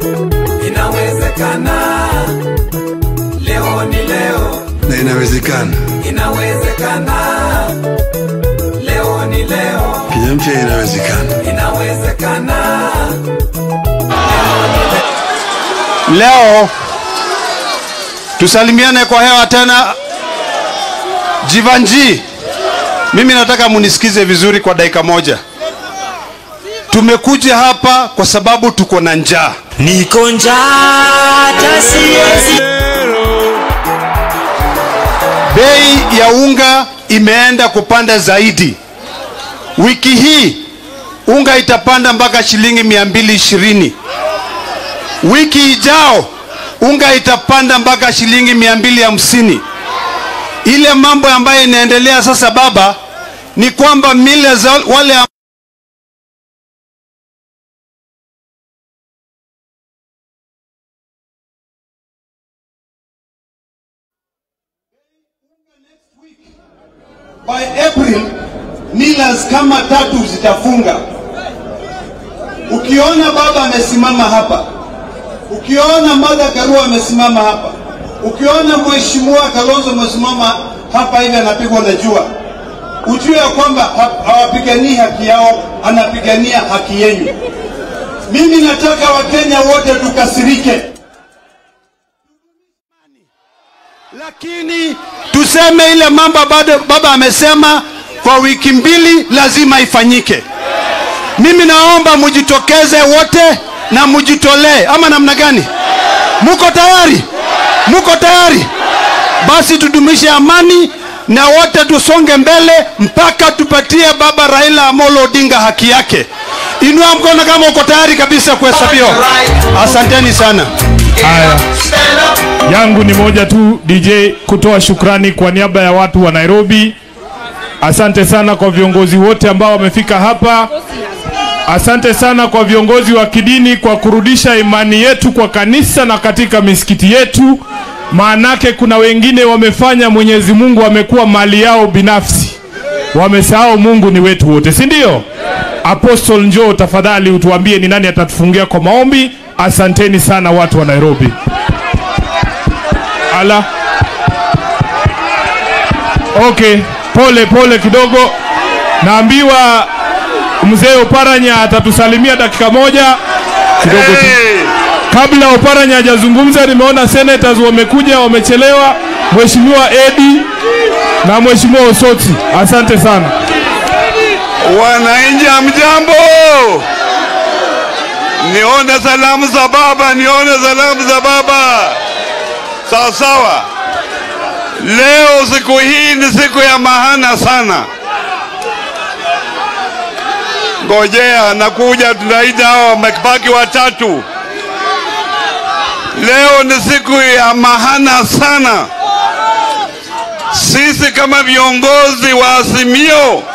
inawezekana. Leo ni leo, na inawezekana. inawezekana. Leo ni leo, Kenya mpya inawezekana. inawezekana. Leo tusalimiane kwa hewa tena. Jivanji, mimi nataka munisikize vizuri kwa dakika moja. Tumekuja hapa kwa sababu tuko na njaa. Niko njaa hata siwezi Bei ya unga imeenda kupanda zaidi. Wiki hii unga itapanda mpaka shilingi mia mbili ishirini. Wiki ijao unga itapanda mpaka shilingi mia mbili hamsini. Ile mambo ambayo inaendelea sasa baba ni kwamba mila za wale am- by April millers kama tatu zitafunga. Ukiona baba amesimama hapa, ukiona Martha Karua amesimama hapa, ukiona mheshimiwa Kalonzo amesimama hapa hivi anapigwa na jua, ujue ya kwamba ha- hawapiganii haki yao, anapigania haki yenu. Mimi nataka Wakenya wote tukasirike, lakini tuseme ile mambo bado baba amesema kwa wiki mbili lazima ifanyike. Mimi naomba mujitokeze wote na mujitolee, ama namna gani? Muko tayari? Muko tayari? Basi tudumishe amani na wote tusonge mbele mpaka tupatie baba Raila Amolo Odinga haki yake. Inua mkono kama uko tayari kabisa kuhesabiwa. Asanteni sana. Haya, yangu ni moja tu DJ, kutoa shukrani kwa niaba ya watu wa Nairobi. Asante sana kwa viongozi wote ambao wamefika hapa. Asante sana kwa viongozi wa kidini kwa kurudisha imani yetu kwa kanisa na katika misikiti yetu, maanake kuna wengine wamefanya Mwenyezi Mungu amekuwa mali yao binafsi, wamesahau Mungu ni wetu wote, si ndio? Apostle, njoo tafadhali utuambie ni nani atatufungia kwa maombi. Asanteni sana watu wa Nairobi. Ala, okay, pole pole kidogo, naambiwa mzee Oparanya atatusalimia dakika moja kidogo tu. Kabla Oparanya hajazungumza, nimeona senators wamekuja, wamechelewa. Mheshimiwa Edi na Mheshimiwa Osoti, asante sana. Wananchi hamjambo, nione salamu za baba, nione salamu za baba. Sawa sawa. Leo siku hii ni siku ya mahana sana. Ngojea, nakuja, tunaita hao wamebaki watatu. Leo ni siku ya mahana sana. Sisi kama viongozi wa Azimio